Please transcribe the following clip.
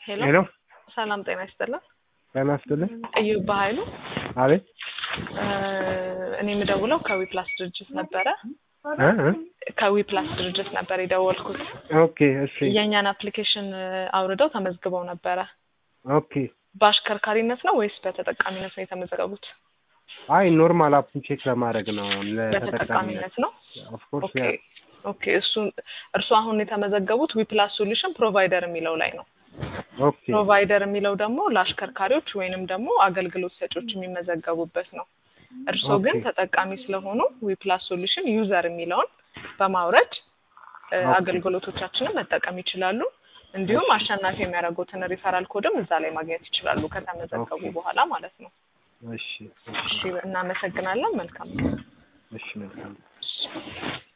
ሄሎ ሄሎ ሰላም ጤና ይስጥልን። ጤና ይስጥልኝ። እዩብ በኃይሉ አቤት እኔ የምደውለው ከዊፕላስ ድርጅት ነበረ። እ እ ከዊፕላስ ድርጅት ነበር የደወልኩት። ኦኬ እሺ የእኛን አፕሊኬሽን አውርደው ተመዝግበው ነበረ። ኦኬ በአሽከርካሪነት ነው ወይስ በተጠቃሚነት ነው የተመዘገቡት? አይ ኖርማል አፑን ቼክ ለማድረግ ነው ለተጠቃሚነት በተጠቃሚነት ነው። ኦፍኮርስ ኦኬ ኦኬ። እሱ እርሱ አሁን የተመዘገቡት ዊፕላስ ሶሉሽን ፕሮቫይደር የሚለው ላይ ነው። ኦኬ ፕሮቫይደር የሚለው ደግሞ ለአሽከርካሪዎች ወይንም ደግሞ አገልግሎት ሰጪዎች የሚመዘገቡበት ነው። እርስዎ ግን ኦኬ። ተጠቃሚ ስለሆኑ ዊፕላስ ሶሉሽን ዩዘር የሚለውን በማውረድ እ፣ ኦኬ። አገልግሎቶቻችንን መጠቀም ይችላሉ። እንዲሁም አሸናፊ የሚያደርጉትን ሪፈራል ኮድም እዛ ላይ ማግኘት ይችላሉ ከተመዘገቡ ኦኬ። በኋላ ማለት ነው። እሺ እሺ፣ እናመሰግናለን። መልካም ቀን። እሺ መልካም